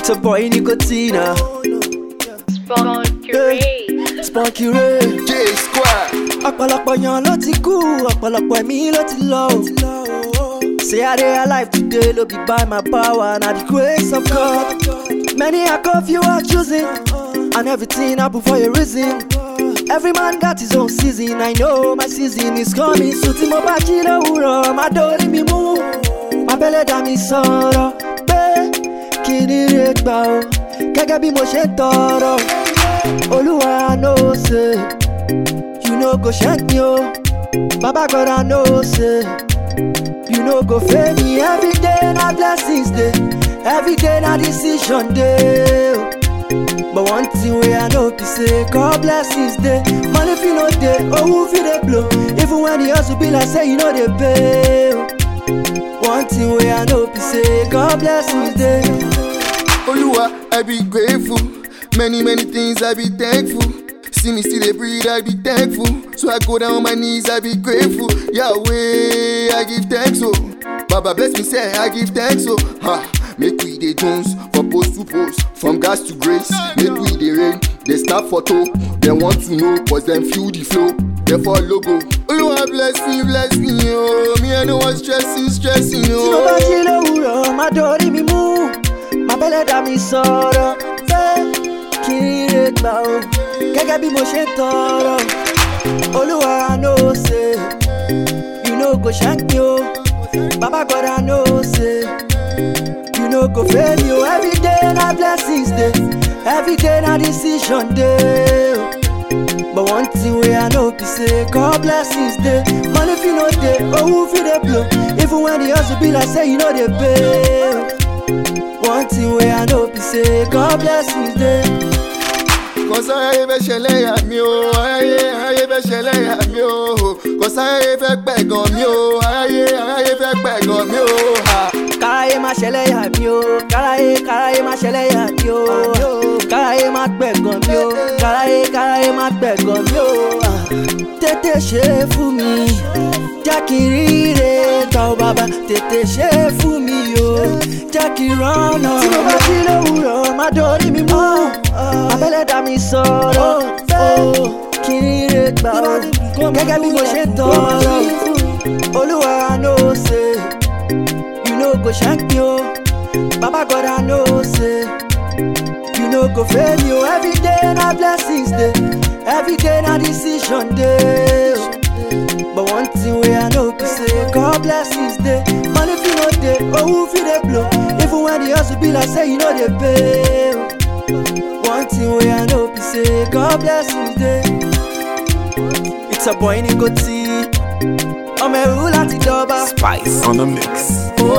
It's a boy Nicotina. Spunky Ray. Spunky Ray. J Square. ọ̀pọ̀lọpọ̀ yan ló ti kú ọ̀pọ̀lọpọ̀ ẹ̀mí ló ti lọ o. say i dey alive today no be by my power na the grace of God. many are curfew are choosing and everything happen for a reason. every man got his own season i know my season is coming soon tí mo bá jí lówùrọ̀ má dórí mi mú. má bẹ́lẹ̀ dá mi sọ̀rọ̀ pé kí ni rè gbà o gẹ́gẹ́ bí mo ṣe ń tọrọ. olúwa know say. You no go shank me, oh. Baba God, I know, say. You no go fail me every day, na blessings day. Every day, na decision day. oh. But one thing wey I know be say, God blessings day. Money if you no day, oh, who feel they blow? Even when the hustle be like say you know they pay. oh. One thing wey I know be say, God blessings day. Oluwa, I be grateful. Many, many things I be thankful. See me still dey breathe, I be thankful. So I go down on my knees, I be grateful. Yahweh, I give thanks, oh. Baba bless me, say I give thanks, oh. Ha, make we dey Jones for post to post, from gas to grace. Make we dey rain, they snap photo. They want to know, cause them feel the flow. They follow go. Oluwa bless me, bless me, oh. Me I know what stressing, stressing, tí mo bá jí oh. lówùrọ̀ má dorí mi mú má bẹ́lẹ̀ dá mi sọ̀rọ̀ pé kí n lè gbà o gẹ́gẹ́ bí mo ṣe ń tọrọ olúwa know say you no go shank me o baba God I know say you no go fail me o everyday na blessings dey everyday na decision dey o. But one thing wey I know be say God blessings dey. Money fit no dey, owó fit dey blow. Even when the hustle be like say you no dey pay. One thing wey I know be say God blessings dey. kọsá ayé fẹ́ ṣẹlẹ̀ yà mí o ayé ayé fẹ́ ṣẹlẹ̀ yà mí o kọsá ayé fẹ́ pẹ̀gàn mí o ayé ayé fẹ́ pẹ̀gàn mí o. ha. Káráyé má ṣẹlẹ̀ yà mí o, káráyé káráyé má ṣẹlẹ̀ yà mí o. Káráyé má pẹ̀gàn mí o, káráyé káráyé má pẹ̀gàn mí o. Tètè ṣe é fún mi, jẹ́ kí n ríre gbà ó bàbá. Tètè ṣe é fún mi o, jẹ́ kí n rọ́nà. Tí mo bá jí lówùrọ̀, má dorí mi mú. Abẹ́lẹ̀ dá mi sọ̀rọ̀, kí n ríre gbà ó. Gẹ́gẹ́ bí mo ṣe ń tọrọ, Olúwa know say. You no go shank me, oh. Baba God, I know, say. You no go fail me, oh. Every day, na blessings day. Every day, na decision day. oh. But one thing wey I know be say, God blessings day. Money fit no dey, oh, who fit dey blow? Even when the hustle be like say you no dey pay. oh. One thing wey I know be say, God blessings day. It's a boy Nicotine. ọmọ ẹrú láti dọba. Spice on the mix. Oh,